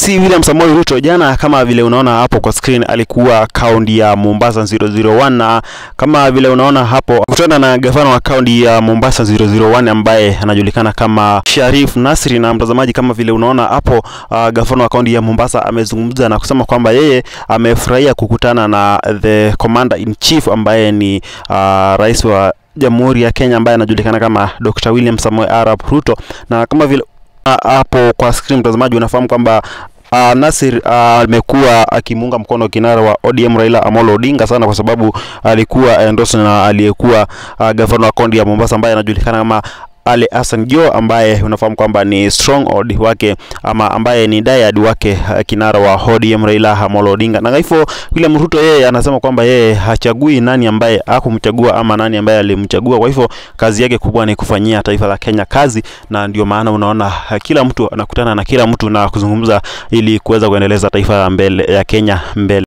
Si William Samoei Ruto jana, kama vile unaona hapo kwa screen, alikuwa kaunti ya Mombasa 001 na kama vile unaona hapo kutana na gavana wa kaunti ya Mombasa 001 ambaye anajulikana kama Sharif Nasri. Na mtazamaji, kama vile unaona hapo uh, gavana wa kaunti ya Mombasa amezungumza na kusema kwamba yeye amefurahia kukutana na the commander in chief ambaye ni uh, rais wa Jamhuri ya Kenya ambaye anajulikana kama Dr. William Samoei Arap Ruto, na kama vile hapo kwa screen mtazamaji, unafahamu kwamba Uh, Nasir amekuwa uh, akimuunga mkono kinara wa ODM Raila Amolo Odinga sana kwa sababu alikuwa endorsed na aliyekuwa uh, gavana wa kaunti ya Mombasa ambaye anajulikana kama Ali Hassan Joho ambaye unafahamu kwamba ni stronghold wake ama ambaye ni diehard wake uh, kinara wa ODM Raila Amolo Odinga. Na hivyo William Ruto yeye anasema kwamba yeye hachagui nani ambaye hakumchagua ama nani ambaye alimchagua. Kwa hivyo kazi yake kubwa ni kufanyia taifa la Kenya kazi, na ndio maana unaona uh, kila mtu anakutana na kila mtu na kuzungumza ili kuweza kuendeleza taifa mbele ya Kenya mbele.